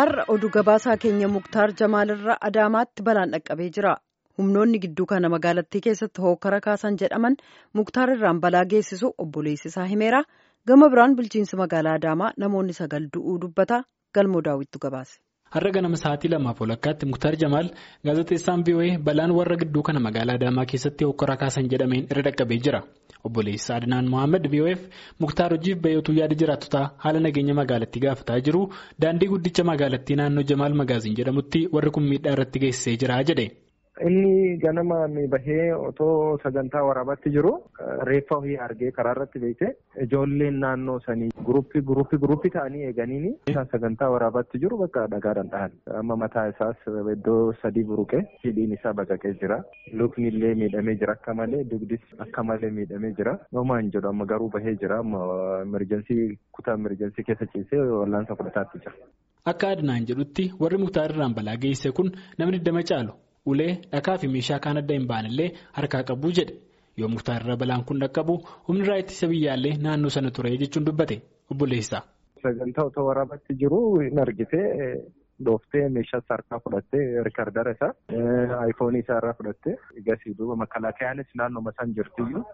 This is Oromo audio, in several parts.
Har'a oduu gabaasaa keenya Muktaar Jamaalirraa Adaamaatti balaan dhaqqabee jira. Humnoonni gidduu kana magaalattii keessatti hookara kaasan jedhaman Muktaar irraan balaa geessisu obboleessi isaa himeera. Gama biraan bulchiinsi magaalaa Adaamaa namoonni sagal du'uu dubbata. Galmoo daawwittu gabaase. Har'a ganama sa'aatii lamaaf walakkaatti Muktaar Jamaal gaazexeessaan VOA balaan warra gidduu kana magaalaa Adaamaa keessatti hokkora kaasan jedhameen irra dhaqqabee jira. Obboleessi Adnaan Mohaammed VOF Muktaar hojiif bayotuu yaada jiraattotaa haala nageenya magaalattii gaafataa jiru daandii guddicha magaalattii naannoo Jamaal Magaaziin jedhamutti warri kun miidhaa irratti geessisee jira jedhe. Inni ganamaan bahee otoo sagantaa waraabaatti jiru reeffa ofii argee karaa irratti beekte ijoolleen naannoo sanii guruppii guruppii guruppii ta'anii eeganiini sagantaa waraabaatti jiru bakka dhagaadhaan dhahan. Amma mataa isaas iddoo sadii buruqee hidhiin isaa baqaqee jira. Lukni illee miidhamee jira akka malee dugdis akka malee miidhamee jira. Homaan jedhu amma garuu bahee jira. Amma emerjensii kutaa emerjensii keessa ciisee wallaansa fudhataatti jira. Akka Adnaan jedhutti warri Muktaar irraan balaa geessise kun namni digdama caalu. Ulee dhakaa fi meeshaa kaan adda hin baanellee harkaa qabu jedhe yoo muktaar irra balaan kun dhaqqabu humni raayyaa ittisa biyyaallee naannoo sana ture jechuun dubbate obboleessa. Sagantaa otoo waraabatti jiru hin argite dhooftee meeshaa harkaa fudhattee riikardara isaa aayifoonii isaa irraa fudhattee egasii duuba makalaakayaanis naannoo isaan jirtiyyuu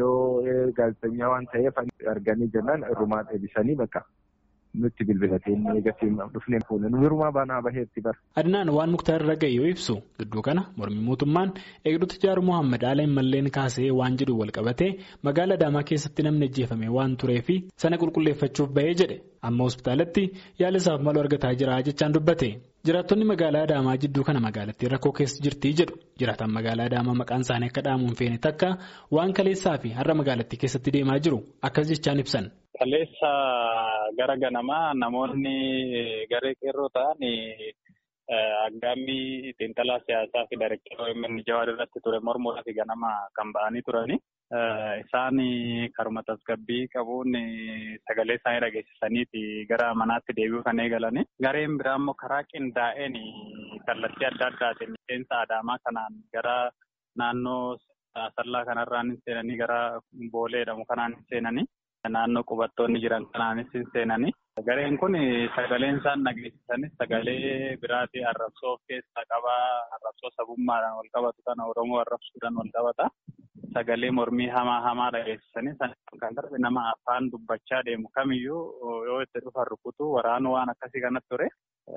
yoo gaazexeessaa waan ta'eef arganii jennaan irrumaa deebisanii bakka. nutti bilbilatee inni eegasii dhufnee fuune nu hirumaa baanaa baheetti bara. Adnaan waan muktaar irra ga'e yoo ibsu gidduu kana mormii mootummaan eegdota jaaru Mohaammed Aala malleen kaasee waan jedhu wal qabatee magaala Adaamaa keessatti namni ajjeefame waan tureefi sana qulqulleeffachuuf bahee jedhe amma hospitaalatti yaala isaaf malu argataa jira jechaan dubbate. Jiraattonni magaalaa Adaamaa jidduu kana magaalattii rakkoo keessa jirtii jedhu jiraatan magaalaa Adaamaa maqaan isaanii akka dhaamuun feene takka waan kaleessaa fi har'a magaalattii keessatti deemaa jiru akkas jechaan ibsan. Kaleessa gara ganamaa namoonni garee qeerroo ta'an aggaammii xiinxalaa siyaasaa fi dargaggoo inni jawaar irratti ture mormuudhaaf ganama kan ba'anii turani. Isaan karuma tasgabbii qabuun sagalee isaanii dhageessisaniiti gara manaatti deebi'uu kan eegalani. Gareen biraa immoo karaa qindaa'een kallattii adda addaatiin miseensa Adaamaa kanaan gara naannoo Asallaa kanarraan seenanii gara Boolee jedhamu kanaan seenanii. Naannoo qubattoonni jiran kanaanis seenanii. Gareen kun sagaleen isaan dhageessisanis sagalee biraatii arrabsoo of keessaa qabaa. Arrabsoo sabummaadhaan wal qabatu kana Oromoo arrabsuudhaan wal qabata. Sagalee mormii hamaa hamaa dhageessisanii kan darbe nama afaan dubbachaa deemu kamiyyuu yoo itti dhufan rukutu waraanu waan akkasii kanatti ture.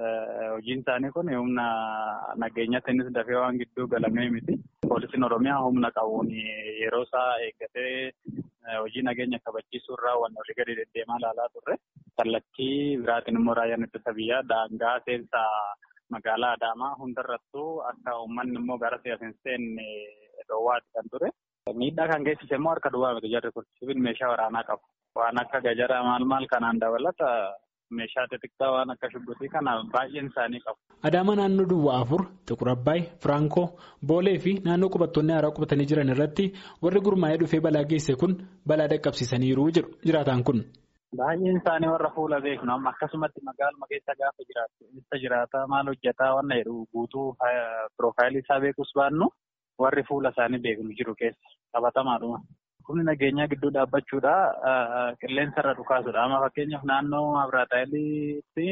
Hojiin isaanii kun humna nageenyattiinis dafee waan gidduu galamee miti. Poolisiin Oromiyaa humna qabuun yeroo isaa eeggatee hojii nageenya kabachiisuu irraa waan olii gadi deddeemaa ilaalaa turre. Kallattii biraatiin immoo raayyaan ittisa biyyaa daangaa seensaa magaalaa Adaamaa hundarrattuu akka uummanni immoo gara siyaasa hin seenne dhoowwaati kan ture. Miidhaa kan geessise immoo harka duwwaa miti jarri kun sibiil meeshaa waraanaa qabu. Waan akka gajaraa maal maal kanaan dabalata meeshaa xixiqqaa waan akka shubbitii kana baay'een isaanii qabu. Adaamaa naannoo Duwwaa afur, Xiqur Abbaay, Firankoo, Boolee fi naannoo qubattoonni haaraa qubatanii jiran irratti warri gurmaa'ee dhufee balaa geesse kun balaa dhaqqabsiisaniiru jedhu jiraataan kun. Baay'een isaanii warra fuula beeknu amma akkasumatti magaaluma keessa gaafa jiraatu isa jiraata maal hojjetaa waan jedhu guutuu piroofaayilii isaa beekus baannu warri fuula isaanii beeknu jiru keessa qabatamaadhuma. Humni nageenyaa gidduu dhaabbachuudha qilleensa irra dhukaasudha. Amma fakkeenyaaf naannoo Abiraataayiliitti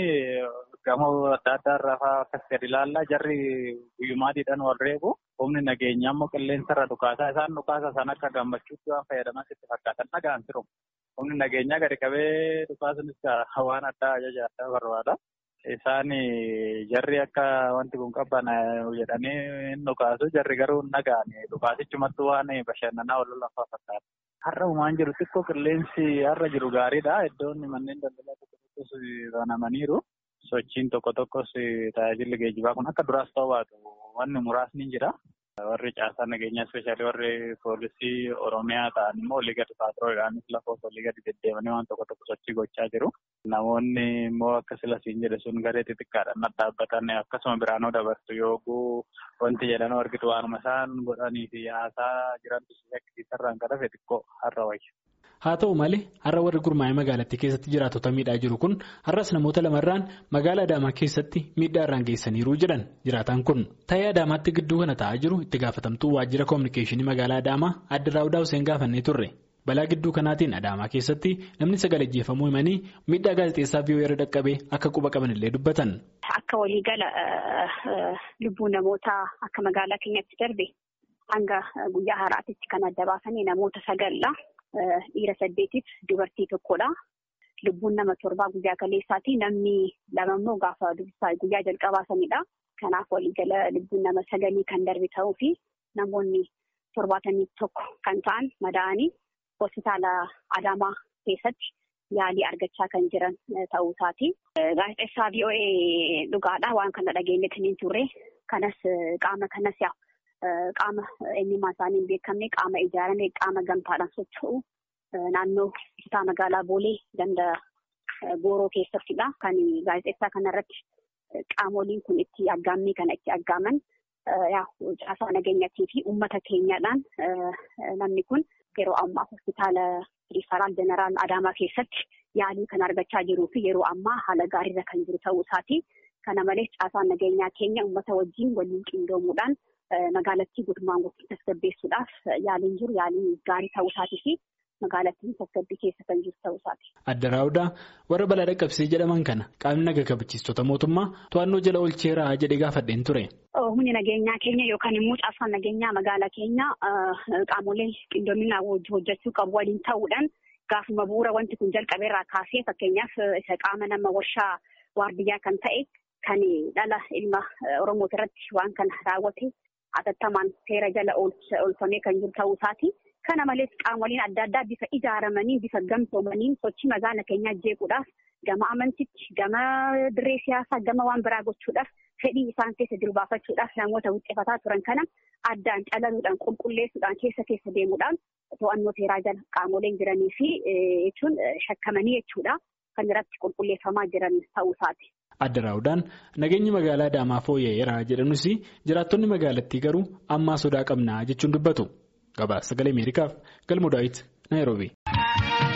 gamoo adda addaa irraa fa'aa akkas gadi ilaallaa jarri guyyumaadhiidhaan wal reebu. Humni nageenyaa immoo qilleensa irra dhukaasaa isaan dhukaasa sana akka gammachuutti waan fayyadaman itti fakkaatan dhagaan jiru. Humni nageenyaa gadi qabee dhukaasunis waan addaa ajaja addaa barbaada. Isaan jarri akka wanti kun qaban jedhanii hin dhukaasu jarri garuu hin dhaga'an dhukaasichumatti waan bashannanaa wal lafaa fakkaata. Har'a uumaan jiru xiqqoo qilleensi har'a jiru gaariidha. Iddoon manneen daldalaa tokko tokkos banamaniiru. Sochiin tokko tokkos tajaajilli geejjibaa kun akka duraas ta'uu baatu wanni muraasni jira. Warri caasaa nageenyaa ispeeshaalii warri poolisii Oromiyaa ta'an immoo olii gadi paatrooliidhaanis lafa olii gadi deddeemanii waan tokko tokko sochii gochaa jiru. Namoonni immoo akka silasiin jedhe sun garee xixiqqaadhaan dhaabbatan akkasuma biraanoo dabarsu yooguu wanti jedhan argitu waanuma isaan godhanii fi haasaa jirantu shakkisiisarraan kan hafe xiqqoo har'a wayya. Haa ta'u malee har'a warri gurmaa'ee magaalattii keessatti jiraatota miidhaa jiru kun har'as namoota lamarraan magaalaa Adaamaa keessatti miidhaa irraan geessaniiru jedhan jiraataan kun. Ta'ee Adaamaatti gidduu kana ta'aa jiru itti gaafatamtuu waajjira koominikeeshinii magaalaa Adaamaa adda Raawudaa Hussein gaafannee turre. balaa gidduu kanaatiin adaamaa keessatti namni sagal ajjeefamuu himanii miidhaa gaazexeessaa viiyoo irra dhaqqabee akka quba qabanillee dubbatan. Akka waliigala lubbuu namootaa akka magaalaa keenyatti darbe hanga guyyaa har'aatitti kan adda baasanii namoota sagalla dhiira saddeetiif dubartii tokkodha. Lubbuun nama torbaa guyyaa kaleessaati namni lama immoo gaafa guyyaa jalqabaa sanidha. Kanaaf waliigala lubbuun nama sagalii kan darbe ta'uu fi namoonni torbaatamii tokko kan ta'an madaa'anii hospitaala Adaamaa keessatti yaalii argachaa kan jiran ta'uu isaati. Gaazexeessaa VOA dhugaadha waan kana dhageenyetti hin turre kanas qaama kanas qaama eenyummaa isaanii hin beekamne qaama ijaarame qaama gamtaadhaan socho'u naannoo kutaa magaalaa Boolee ganda Gooroo keessattidha. Kan gaazexeessaa kanarratti qaamoliin kun itti aggaammii kana itti aggaaman caasaa nageenyaatii fi uummata keenyaadhaan namni kun yeroo ammaa hospitaala riifaraal jeneraal Adaamaa keessatti yaalii kan argachaa jiruu fi yeroo ammaa haala gaariirra kan jiru ta'uu isaati. Kana malees caasaan nageenyaa keenya uummata wajjin waliin qindoomuudhaan magaalattii guutummaan guutuu tasgabbeessuudhaaf yaaliin jiru yaalii gaarii ta'uu isaatii fi magaalattiin tasgabbii keessa kan jiru ta'uu isaati. Adda Raawudaa warra balaa dhaqqabsee jedhaman kana qaamni naga kabachiistota mootummaa to'annoo jala oolcheera jedhee gaafadheen ture. Humni nageenyaa keenya yookaan immoo caasaan nageenyaa magaalaa keenya qaamolee qindoominaa hojjechuu qabu waliin ta'uudhaan gaafuma bu'uura wanti kun jalqabeerraa kaasee fakkeenyaaf isa qaama nama warshaa waardiyyaa kan ta'e kan dhala ilma Oromoo irratti waan kana raawwate hatattamaan seera jala oolfamee kan jiru ta'uu isaati. Kana malees qaamoleen adda addaa bifa ijaaramanii bifa gamtoomaniin sochii magaala keenyaa jeequudhaaf gama amantiitti gama dirree siyaasaa gama waan biraa gochuudhaaf fedhii isaan keessa jiru baafachuudhaaf namoota wuxxefataa turan kana addaan calaluudhaan qulqulleessuudhaan keessa keessa deemuudhaan to'annoo seeraa jala qaamoleen jiranii fi jechuun shakkamanii jechuudha kan irratti qulqulleeffamaa jiran ta'uu isaati. Adda Raawudaan nageenyi magaalaa Adaamaa fooyya'eera jedhanus jiraattonni magaalattii garuu ammaa sodaa qabnaa jechuun dubbatu. Gabaasa sagalee Ameerikaaf galmoo daawwiti Naayiroobii.